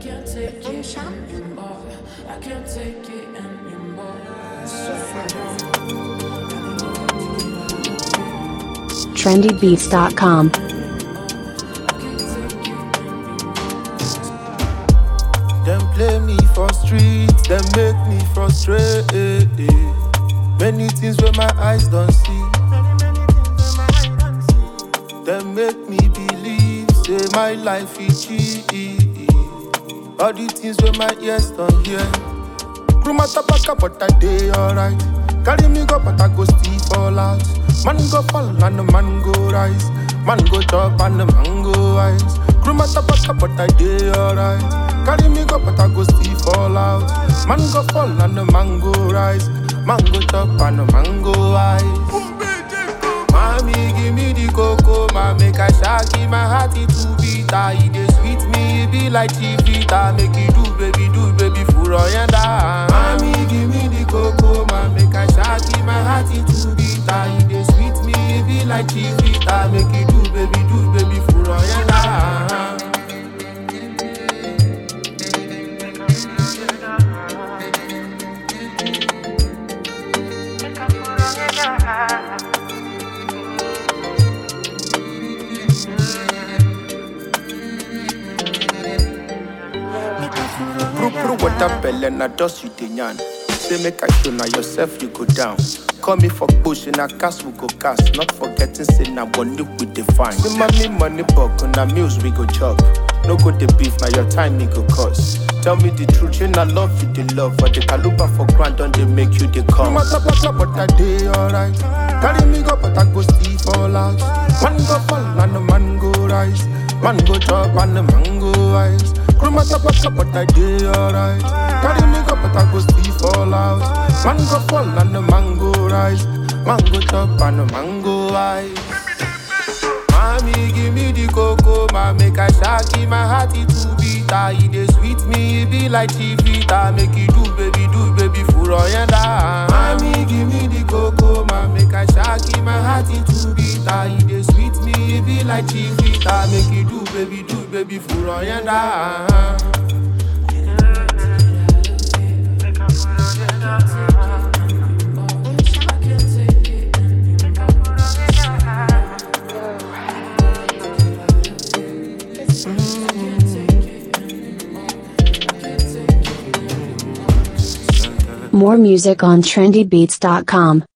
can't take it anymore. I can't take it anymore. trendybeats.com. Them play me for streets, them make me frustrated. Many things where my eyes don't see. Them make me believe, say my life is cheap. All the things where my ears don't hear. Room at tobacco, but I day alright. Carry me go, but I go still fall out. Man go fall and the man go rise. Man go chop and the man go wise. Room at tobacco, but I day alright. Carry me go, but I go still fall out. Man go fall and the man go rise. Man go chop and the man go wise. Mommy, give me the cocoa, ma make I shaggy my heart it to beat. It dey sweet me, it be like chivita. Make it do, baby, do, baby, for oyanda. Mommy, give me the cocoa, ma make I shaggy my heart it to beat. It dey sweet me, it be like chivita. Make it do, baby, do, baby, for oyanda. Pru pru water belle na dust you dey yarn. Say make I show na yourself you go down. Call me for bush and I cast we go cast. Not forgetting say na money we dey find. Me money money buck na meals we go chop. No go the beef na your time me go cost. Tell me the truth, you not love you the love. For the caluba for grand don't they make you the come. No matter what, but I day alright. Carry me go, but I go still fall out. Man go fall and the man go rise. Man go chop and the man go wise. Crew matter what, but I day alright. Carry me go, but I go still fall out. Man go fall and the man go rise. Man go chop and the man go wise. Mommy, give me the cocoa, ma make I shaggy my heart it to beat. It dey sweet me, it be like chivita. Make it do, baby, do, baby, for oyanda. Mommy, give me the cocoa, ma make I shaggy my heart it to beat. It dey sweet me, it be like chivita. Make it do, baby, do, baby, for oyanda. More music on trendybeats.com.